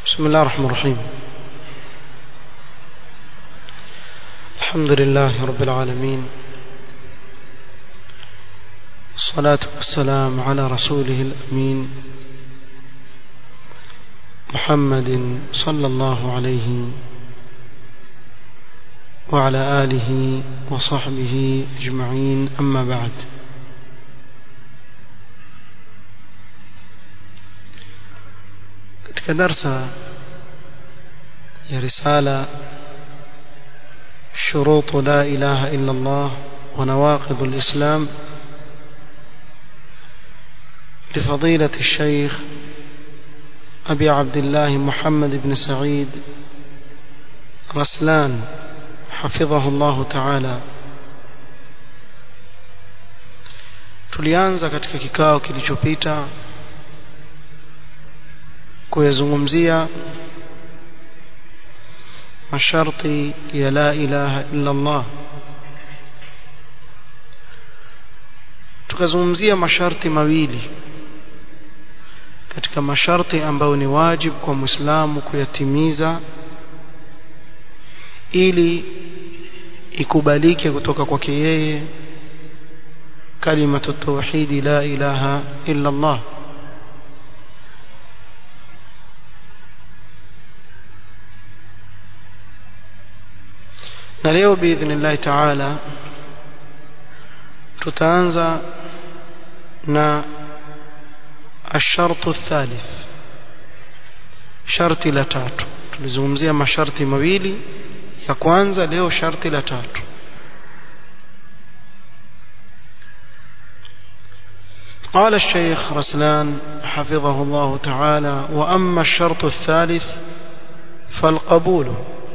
بسم الله الرحمن الرحيم الحمد لله رب العالمين الصلاة والسلام على رسوله الأمين محمد صلى الله عليه وعلى آله وصحبه أجمعين أما بعد katika darsa ya risala شروط لا إله إلا الله ونواقض الإسلام لفضيلة الشيخ أبي عبد الله محمد بن سعيد رسلان حفظه الله تعالى tulianza katika kikao kilichopita kuyazungumzia masharti ya la ilaha illa Allah tukazungumzia masharti mawili katika masharti ambayo ni wajibu kwa Muislamu kuyatimiza ili ikubalike kutoka kwake yeye kalimatu tauhidi la ilaha illa Allah na leo biidhnillahi taala tutaanza na الشرط الثالث sharti la tatu tulizungumzia masharti mawili ya kwanza leo sharti la tatu قال الشيخ رسلان حفظه الله تعالى وأما الشرط الثالث فالقبول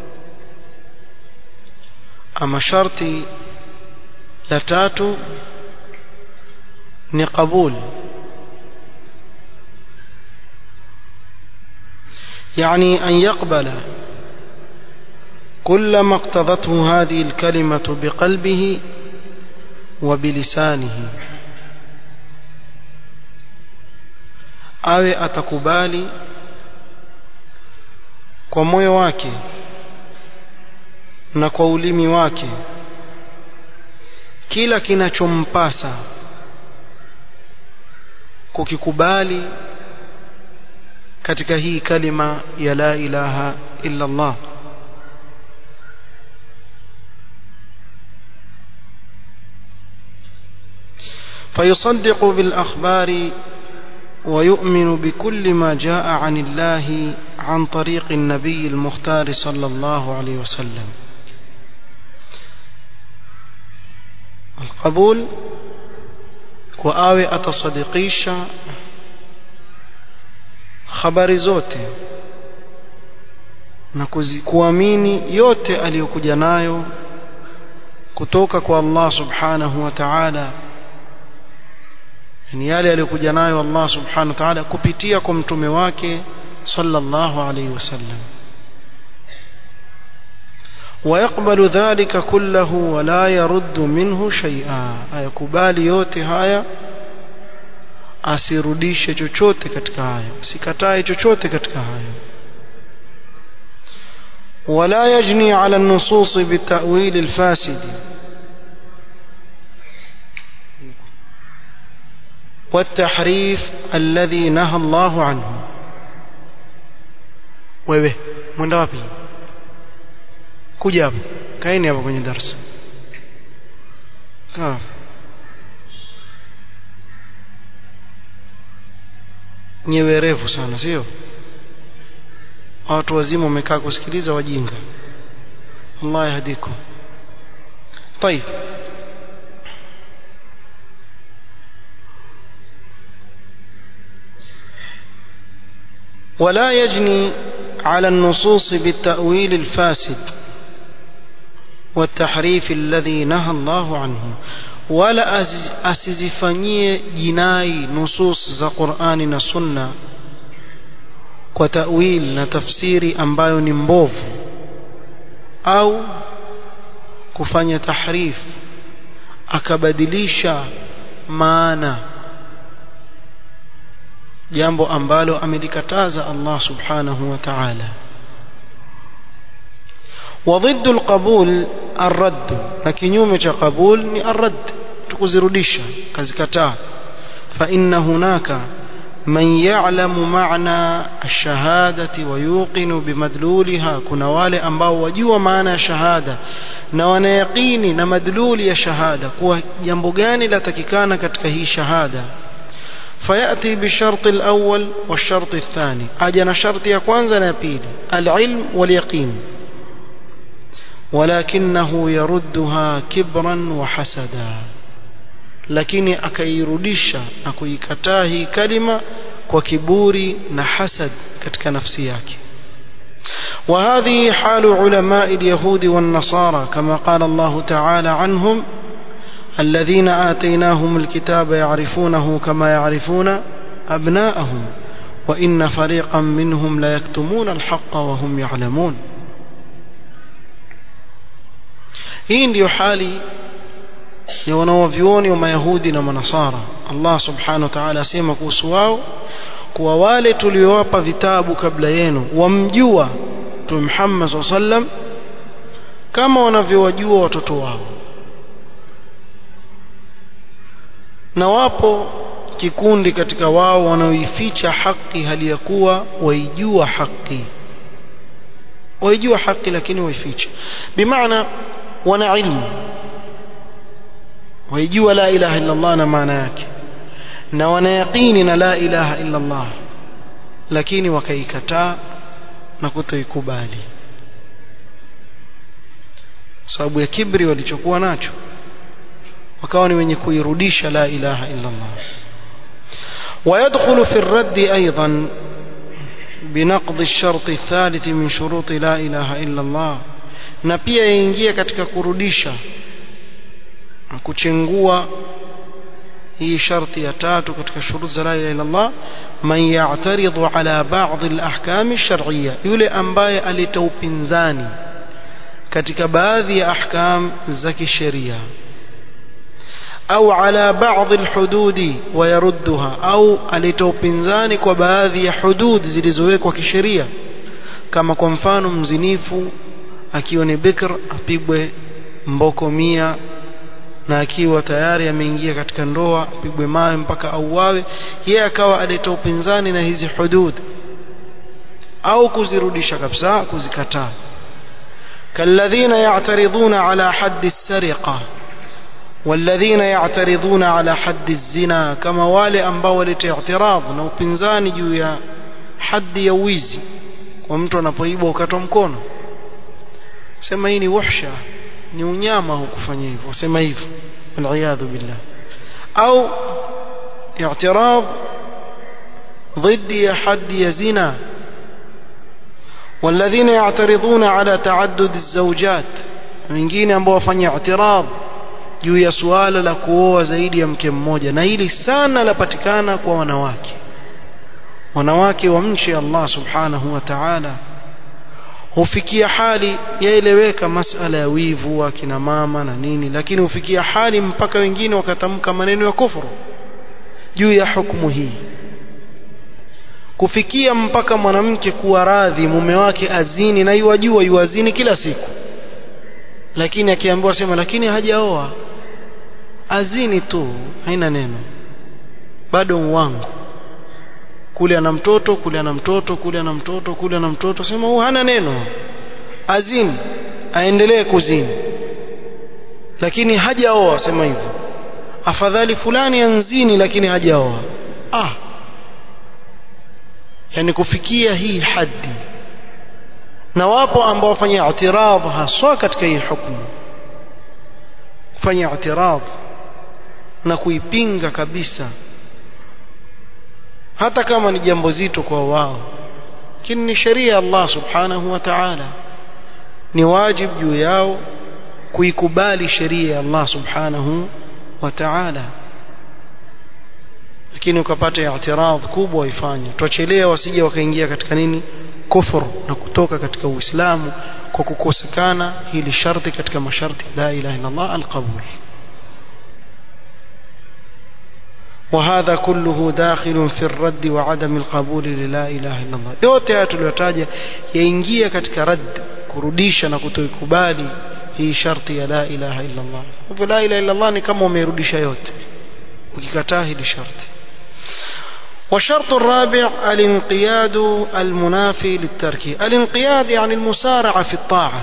أما شرطي لتاتو نقبول يعني أن يقبل كل ما اقتضته هذه الكلمة بقلبه وبلسانه awe atakubali kwa moyo wake na kwa ulimi wake kila kinachompasa kukikubali katika hii kalima ya la ilaha illa Allah فيصدق بالأخبار ويؤمن بكل ما جاء عن الله عن طريق النبي المختار صلى الله عليه وسلم القبول وآوي أتصدقيشا habari zote na kuamini yote aliyokuja nayo kutoka kwa Allah subhanahu wa ta'ala ni yale aliyokuja nayo Allah subhanahu wa ta'ala kupitia kwa mtume wake sallallahu alayhi wasallam ويقبل ذلك كله ولا يرد منه شيئا ayakubali yote haya asirudishe chochote katika hayo asikatae chochote katika hayo ولا يجني على النصوص بالتأويل الفاسد والتحريف الذي نهى الله عنه wewe mwenda wapi kuja hapa kaeni hapa kwenye darasa kaa nyewe refu sana sio watu wazima wamekaa kusikiliza wajinga Allah yahdikum طيب ولا يجني على النصوص بالتأويل الفاسد والتحريف الذي نهى الله عنه wala asizifanyie jinai nusus za Qur'ani na Sunna kwa tawil na tafsiri ambayo ni mbovu au kufanya tahrif akabadilisha maana jambo ambalo amelikataza Allah subhanahu wa ta'ala وضد القبول الرد لكن قبول ni الرد tukuzirudisha kazikataa فإن هناك من يعلم معنى الشهادة ويوقن بمدلولها كنا wale ambao wajua maana ya shahada na wanayaqini na madluli ya shahada kuwa jambo gani latakikana katika hii shahada فيأتي بالشرط الأول والشرط الثاني أجنا شرط يكوانزا نبيل العلم واليقين ولكنه يردها كبرا وحسدا lakini akairudisha na kuikataa hii kalima kwa kiburi na hasad katika nafsi yake وهذه حال علماء اليهود والنصارى كما قال الله تعالى عنهم الذين آتيناهم الكتاب يعرفونه كما يعرفون أبناءهم وإن فريقا منهم ليكتمون الحق وهم يعلمون hii ndiyo hali ya wanawavyuoni wa mayahudi na manasara allah subhanahu wa taala asema kuhusu wao kuwa wale tuliowapa vitabu kabla yenu wamjua mtume muhammad saa sallam kama wanavyowajua watoto wao na wapo kikundi katika wao wanaoificha haki hali ya kuwa waijua haki waijua haki lakini waificha bimaana wana ilmu waijua la ilaha illa Allah na maana yake na wanayaqini na la ilaha illa Allah lakini wakaikataa na kutoikubali sababu ya kibri walichokuwa nacho wakawa ni wenye kuirudisha la ilaha illa Allah ويدخل في الرد أيضا بنقض الشرط الثالث من شروط لا إله إلا الله na pia yaingia katika kurudisha na kuchengua hii sharti ya tatu katika shurut za la ilaha illa Allah man ya'taridhu ala ba'd al-ahkam ash-shar'iyya yule ambaye alita upinzani katika baadhi ya ahkam za kisheria au ala baadhi alhududi wayarudduha au alitoa upinzani kwa baadhi ya hudud zilizowekwa kisheria kama kwa mfano mzinifu akiwa ni bikr apigwe mboko mia na akiwa tayari ameingia katika ndoa apigwe mawe mpaka auawe yeye akawa alitoa upinzani na hizi hudud au kuzirudisha kabisa kuzikataa kalladhina ya'taridhuna ala haddi as-sariqa والذين يعترضون على حد الزنا كما wale ambao waleta i'tirad na upinzani juu ya haddi ya wizi kwa mtu anapoiba ukatwa mkono sema hii ni wahsha ni unyama hukufanya hivyo sema hivyo waliyadhu billah au i'tirad ضد ya haddi ya zina والذين يعترضون على تعدد الزوجات wengine ambao wafanya i'tirad juu ya suala la kuoa zaidi ya mke mmoja na hili sana lapatikana kwa wanawake wanawake wamche Allah subhanahu wa ta'ala hufikia hali yaeleweka masala ya wivu wa kina mama na nini lakini hufikia hali mpaka wengine wakatamka maneno ya kufuru juu ya hukumu hii kufikia mpaka mwanamke kuwa radhi mume wake azini na yuwajua yuazini kila siku lakini akiambiwa sema lakini hajaoa azini tu haina neno bado uwangu kule ana mtoto kule ana mtoto kule ana mtoto kule ana mtoto sema huu hana neno azini aendelee kuzini lakini hajaoa sema hivyo afadhali fulani anzini lakini hajaoa ah yani kufikia hii haddi na wapo ambao wafanya i'tirad haswa katika hii hukumu kufanya i'tirad na kuipinga kabisa hata kama ni jambo zito kwa wao lakini ni sheria Allah subhanahu wa ta'ala ni wajibu juu yao kuikubali sheria ya Allah subhanahu wa ta'ala lakini ukapata i'tirad kubwa waifanye tuachelee wasije wakaingia katika nini kufur na kutoka katika uislamu kwa kukosekana hili sharti katika masharti la ilaha illa Allah alqabul وهذا كله داخل في الرد وعدم القبول للا إله إلا الله yote haya tuliyotaja yaingia katika rad kurudisha na kutoikubali hii sharti ya la ilaha illa Allah hivyo la ilaha illa Allah ni kama umerudisha yote ukikataa hili sharti والشرط الرابع الانقياد المنافي للترك الانقياد يعني المسارعة في الطاعة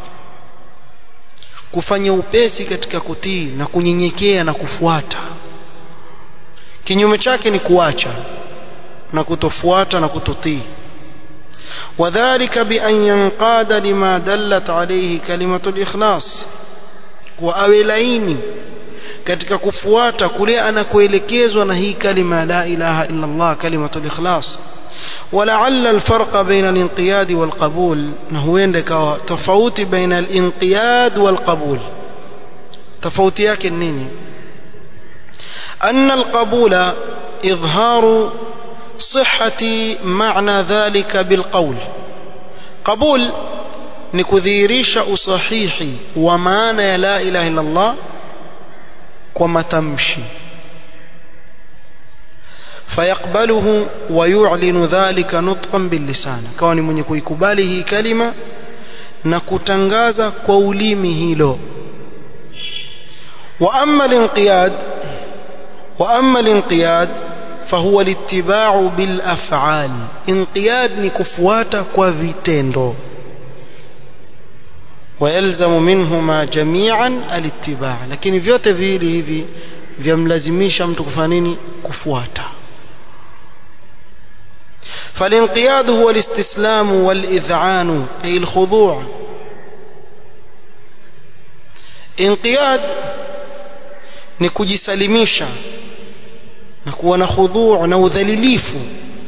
kufanya upesi katika kutii na kunyenyekea na kufuata kinyume chake ni kuacha na kutofuata na kutotii وذلك بأن ينقاد لما دلت عليه كلمة الإخلاص وأوي laini katika kufuata kule anakoelekezwa na hii kalima la ilaha illa Allah kalimatul ikhlas ولعل الفرق بين الانقياد والقبول huenda ikawa tofauti baina al-inqiyad wal-qabul tofauti yake nini أن القبول إظهار صحة معنى ذلك بالقول قبول نكذيريش أصحيحي ومعنى لا إله إلا الله كما تمشي فيقبله ويعلن ذلك نطقا باللسان كوني من يكباله كلمة نكتنغاز قوليمه له وأما الانقياد وأما الانقياد فهو الاتباع بالأفعال انقياد نكفوات كوفيتندو ويلزم منهما جميعا الاتباع لكن vyote viwili hivi vyamlazimisha mtu kufanya nini kufuata فالانقياد هو الاستسلام والإذعان أي الخضوع انقياد ni kujisalimisha na kuwa na khudhuu na udhalilifu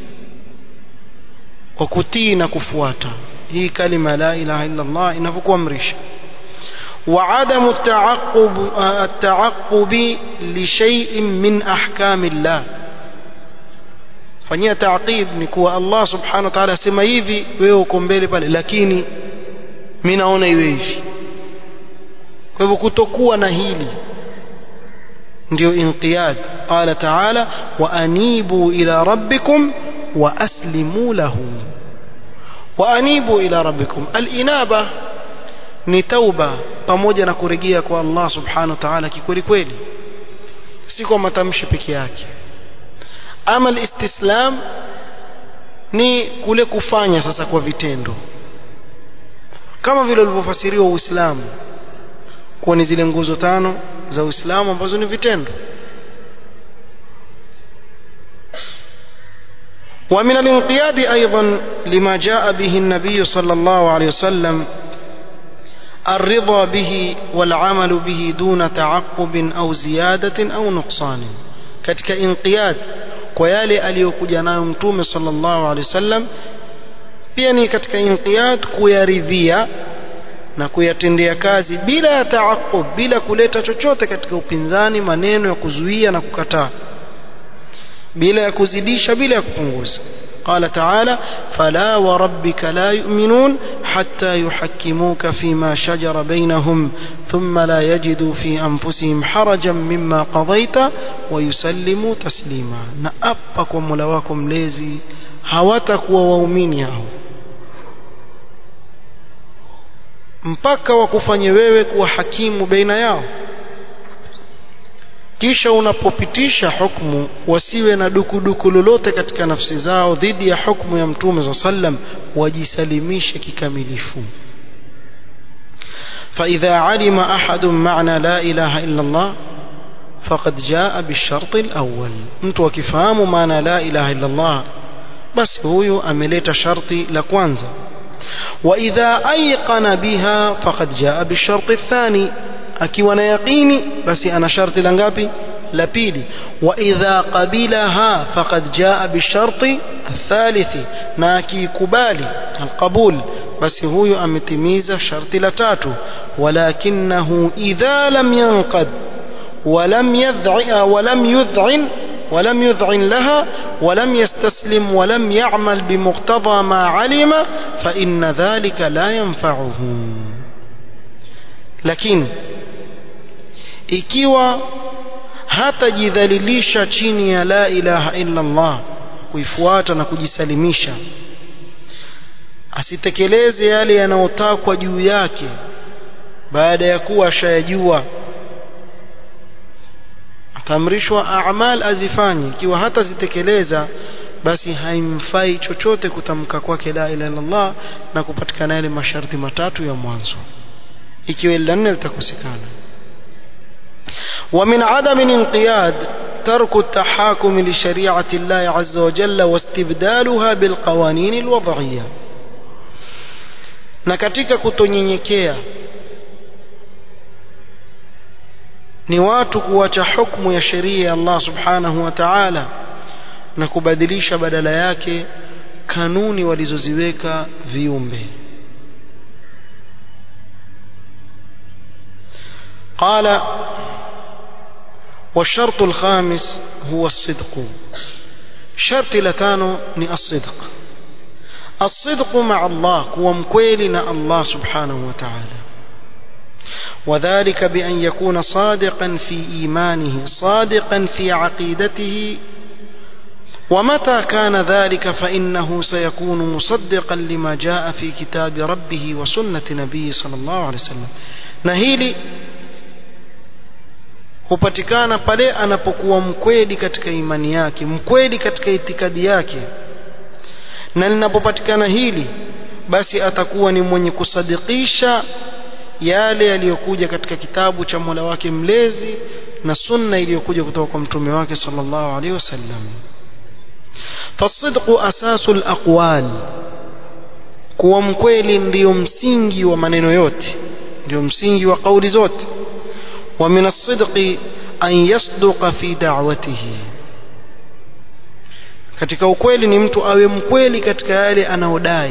kwa kutii na kufuata hii kalima la ilaha illa Allah inavyokuamrisha وعدم التعقب التعقب لشيء من احكام الله fanyia taqib ni kuwa Allah subhanahu wa ta'ala asema hivi wewe uko mbele pale lakini mimi naona iwe hivi kwa hivyo kutokuwa na hili ndio inqiyad qala ta'ala wa anibu ila rabbikum wa aslimu lahu wa anibu ila rabbikum al-inaba ni tauba pamoja na kurejea kwa Allah subhanahu wa ta'ala kikweli kweli si kwa matamshi peke yake ama al-istislam ni kule kufanya sasa kwa vitendo kama vile ulivyofasiriwa Uislamu kuwa ni zile nguzo tano za Uislamu ambazo ni vitendo ومن الانقياد أيضا لما جاء به النبي صلى الله عليه وسلم الرضا به والعمل به دون تعقب أو زيادة أو نقصان katika inqiyad kwa yale aliyokuja nayo mtume sallallahu alaihi wasallam pia ni katika inqiyad kuyaridhia na kuyatendea kazi bila ya taaqub bila kuleta chochote katika upinzani maneno ya kuzuia na kukataa bila ya kuzidisha bila ya kupunguza قال تعالى فلا وربك لا يؤمنون حتى يحكموك فيما شجر بينهم ثم لا يجدوا في أنفسهم حرجا مما قضيت ويسلموا تسليما نأبك وملواكم ليزي هوتك ووميني هو mpaka wakufanye wewe kuwa hakimu baina yao kisha unapopitisha hukmu wasiwe na dukuduku lolote katika nafsi zao dhidi ya hukmu ya mtume za sallam wajisalimishe kikamilifu فإذا علم أحد معنى لا إله إلا الله فقد جاء بالشرط الأول mtu akifahamu maana la ilaha illa Allah basi huyu ameleta sharti la kwanza وإذا أيقن بها فقد جاء بالشرط الثاني akiwa na yaqini basi ana sharti la ngapi la pili wa idha qabilaha faqad jaa bisharti athalithi na akikubali alqabul basi huyu ametimiza sharti la tatu walakinahu idha lam yanqad ولم يذع ولم يذعن ولم يذعن لها ولم يستسلم ولم يعمل بمقتضى ما علم فإن ذلك لا ينفعه لكن ikiwa hatajidhalilisha chini ya la ilaha illa Allah kuifuata na kujisalimisha asitekeleze yale yanayotakwa juu yake baada ya kuwa ashayajua ataamrishwa amal azifanye ikiwa hata zitekeleza basi haimfai chochote kutamka kwake la ilaha illa Allah na kupatikana yale masharti matatu ya mwanzo ikiwa ila nne litakosekana ومن عدم الانقياد ترك التحاكم لشريعة الله عز وجل واستبدالها بالقوانين الوضعية na katika kutonyenyekea ni watu kuacha hukumu ya sheria ya Allah subhanahu wa ta'ala na kubadilisha badala yake kanuni walizoziweka viumbe قال والشرط الخامس هو الصدق شرط لتانو ني الصدق الصدق مع الله كو مكويلنا الله سبحانه وتعالى وذلك بأن يكون صادقا في إيمانه صادقا في عقيدته ومتى كان ذلك فإنه سيكون مصدقا لما جاء في كتاب ربه وسنة نبيه صلى الله عليه وسلم نهيلي hupatikana pale anapokuwa mkweli katika imani yake mkweli katika itikadi yake na linapopatikana hili basi atakuwa ni mwenye kusadikisha yale yaliyokuja katika kitabu cha Mola wake mlezi na sunna iliyokuja kutoka kwa mtume wake sallallahu alaihi wasallam fasidqu asasul aqwal kuwa mkweli ndiyo msingi wa maneno yote ndio msingi wa kauli zote ومن الصدق أن يصدق في دعوته katika ukweli ni mtu awe mkweli katika yale anaodai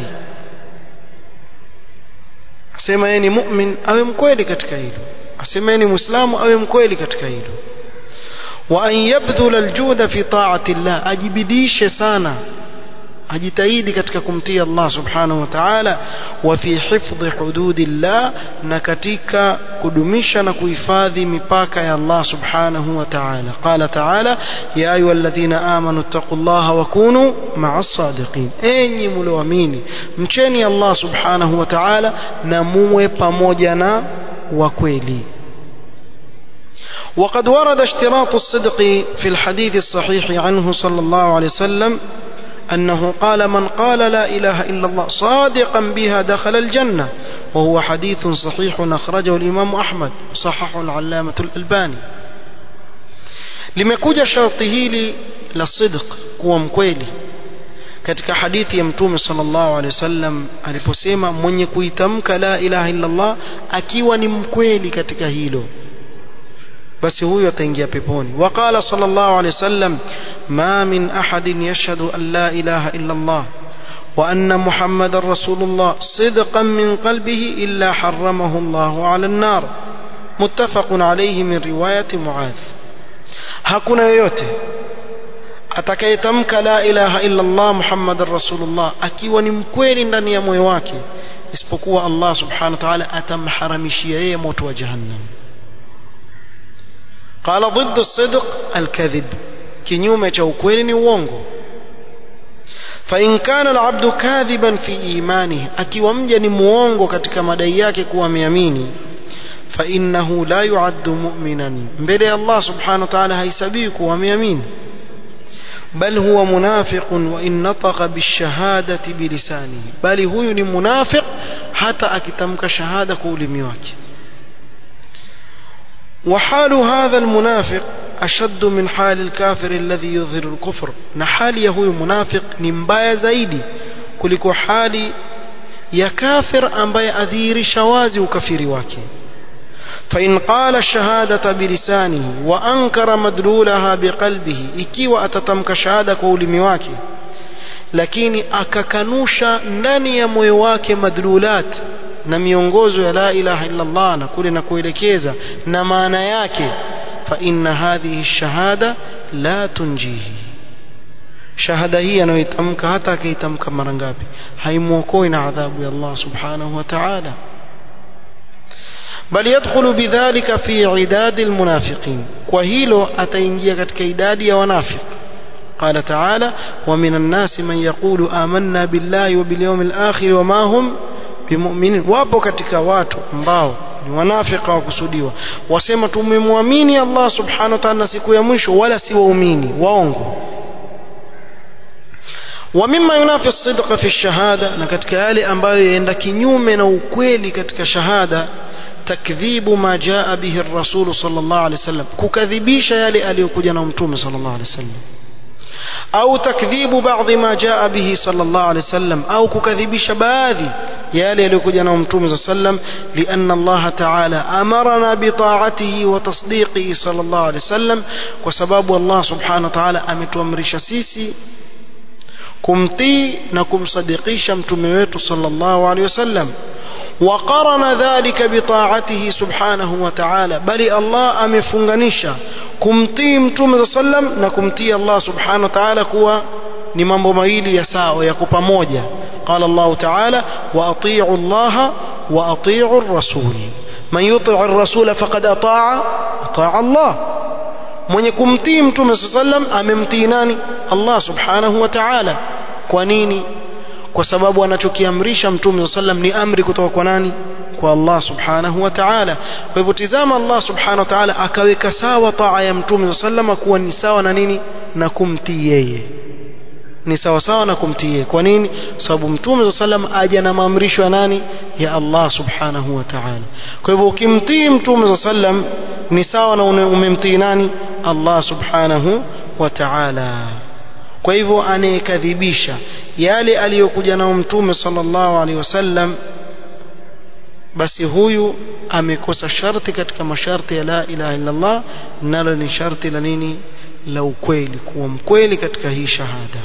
asema yeye ni mu'min awe mkweli katika hilo asema yeye ni muislamu awe mkweli katika hilo wa an yabdhula aljuda fi ta'ati Allah ajibidishe sana ajitahidi katika kumtii Allah subhanahu wa ta'ala wa fi hifdhi hududillah na katika kudumisha na kuhifadhi mipaka ya Allah subhanahu wa ta'ala qala ta'ala ya ayyuhalladhina amanu taqullaha wa kunu ma'as sadiqin enyi mlioamini mcheni Allah subhanahu wa ta'ala na muwe pamoja na wa kweli وقد ورد اشتراط الصدق في الحديث الصحيح عنه صلى الله عليه وسلم أنه قال من قال لا إله إلا الله صادقا بها دخل الجنة وهو حديث صحيح أخرجه الإمام أحمد صححه العلامة الألباني limekuja sharti hili la sidq kuwa mkweli katika hadithi ya mtume sallallahu alaihi wasallam aliposema mwenye kuitamka la ilaha illa Allah akiwa ni mkweli katika hilo basi huyo ataingia peponi waqala sallallahu alaihi wasallam ma min ahadin yashhadu an la ilaha illa Allah wa anna muhammadar rasulullah sidqan min qalbihi illa harramahu Allah ala an-nar muttafaqun alayhi min riwayati muadh hakuna yoyote atakayetamka la ilaha illa Allah muhammadar rasulullah akiwa ni mkweli ndani ya moyo wake isipokuwa Allah subhanahu wa ta'ala atamharamishia yeye moto wa jahannam قال ضد الصدق الكذب kinyume cha ukweli ni uongo فإن كان العبد كاذبا في إيمانه akiwa mja ni muongo katika madai yake kuwa ameamini فإنه لا يعد مؤمنا mbele ya Allah subhanahu wa ta'ala haisabii kuwa ameamini بل هو منافق وإن نطق بالشهادة بلسانه بل هو ni munafiq hata akitamka shahada kwa ulimi wake وحال هذا المنافق أشد من حال الكافر الذي يظهر الكفر نحال يهو منافق نمبايا زايدي kuliko hali ya kafir ambaye adhihirisha wazi ukafiri wake فإن قال الشهادة بلسانه وأنكر مدلولها بقلبه ikiwa atatamka shahada kwa ulimi wake lakini akakanusha ndani ya moyo wake madlulat na miongozo ya la ilaha illa Allah na kule na kuelekeza na maana yake fa inna hadhihi shahada la tunjihi shahada hii anayoitamka hata akaitamka mara ngapi haimwokoi na adhabu ya Allah subhanahu wa ta'ala bal yadkhulu bidhalika fi idadi almunafiqin kwa hilo ataingia katika idadi ya wanafiq قال تعالى ومن الناس من يقول آمنا بالله وباليوم الآخر وما هم بمؤمنين wapo katika watu ambao ni wanafika wakusudiwa wasema tumemwamini Allah subhanahu wa ta'ala siku ya mwisho wala si waumini waongo ومما ينافي الصدق في الشهادة na katika yale ambayo yaenda kinyume na ukweli katika shahada takdhibu ma jaa bihi ar-rasul sallallahu alaihi wasallam kukadhibisha yale aliyokuja na mtume sallallahu alaihi wasallam au takdhibu baadhi ma jaa bihi sallallahu alaihi wasallam au kukadhibisha baadhi yale yaliyokuja na mtume sallam lianna Allah ta'ala amarna bi ta'atihi wa tasdiqihi sallallahu alaihi wasallam kwa sababu Allah subhanahu wa ta'ala ametuamrisha sisi kumtii na kumsadikisha mtume wetu sallallahu alaihi wasallam وقرن ذلك بطاعته سبحانه وتعالى بل الله amefunganisha kumtii mtume sallam na kumtii Allah subhanahu wa ta'ala kuwa ni mambo mawili ya sawa ya pamoja قال الله تعالى واطيعوا الله واطيعوا الرسول من يطيع الرسول فقد اطاع اطاع الله mwenye kumtii mtume sallam amemtii nani Allah subhanahu wa ta'ala kwa nini kwa sababu anachokiamrisha mtume sallam ni amri kutoka kwa nani kwa Allah subhanahu wa ta'ala kwa hivyo tizama Allah subhanahu wa ta'ala akaweka sawa taa ya mtume sallam kuwa ni sawa na nini na kumtii yeye ni sawa sawa na kumtii yeye kwa nini sababu mtume sallam aja na maamrisho ya nani ya Allah subhanahu wa ta'ala kwa hivyo ukimtii mtume sallam ni sawa na umemtii nani Allah subhanahu wa ta'ala kwa hivyo anayekadhibisha yale aliyokuja nao mtume sallallahu alaihi wasallam basi huyu amekosa sharti katika masharti ya la ilaha illa Allah nalo ni sharti la nini la ukweli kuwa mkweli katika hii shahada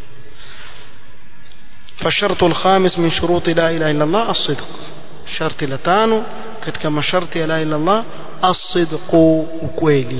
فالشرط الخامس من شروط لا إله إلا الله الصدق شرط لتانو katika masharti ya la ilaha illa Allah الصدق ukweli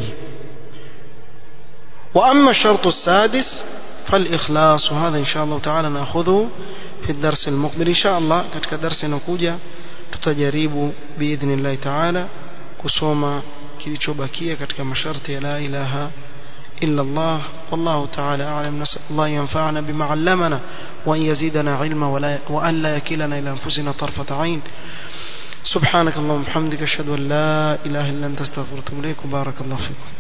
وأما الشرط السادس فالإخلاص وهذا إن شاء الله تعالى نأخذه في الدرس المقبل إن شاء الله كتك درس نكوجا tutajaribu باذن الله تعالى kusoma kilichobakia katika masharti ya la ilaha إلا الله والله تعالى أعلم نسأل الله ينفعنا بما علمنا وأن يزيدنا علما وأن لا يكلنا إلى أنفسنا طرفة عين سبحانك اللهم وبحمدك أشهد أن لا إله إلا أنت استغفرك إليك وبارك الله فيكم